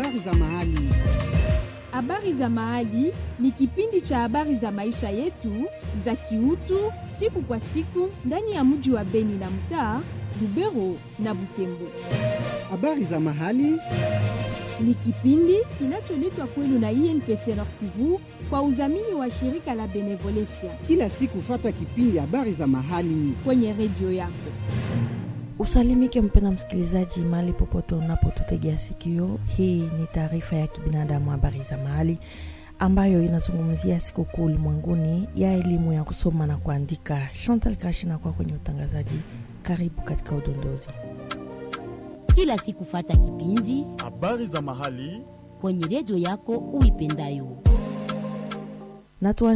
habari za mahali. Habari za Mahali ni kipindi cha habari za maisha yetu za kiutu siku kwa siku ndani ya mji wa Beni na mtaa Lubero na Butembo. Habari za mahali Ni kipindi kinacholetwa kwenu na INPC Nord Kivu kwa udhamini wa shirika la Benevolencia kila siku, fata kipindi habari za mahali. kwenye redio yako. Usalimike mpenda msikilizaji, mahali popote unapotutegea sikio. Hii ni taarifa ya kibinadamu, habari za mahali, ambayo inazungumzia sikukuu ulimwenguni ya elimu ya kusoma na kuandika. Chantal Kashina kwa kwenye utangazaji. Karibu katika udondozi. kila siku fata kipindi habari za mahali kwenye redio yako uipendayo. na tuanze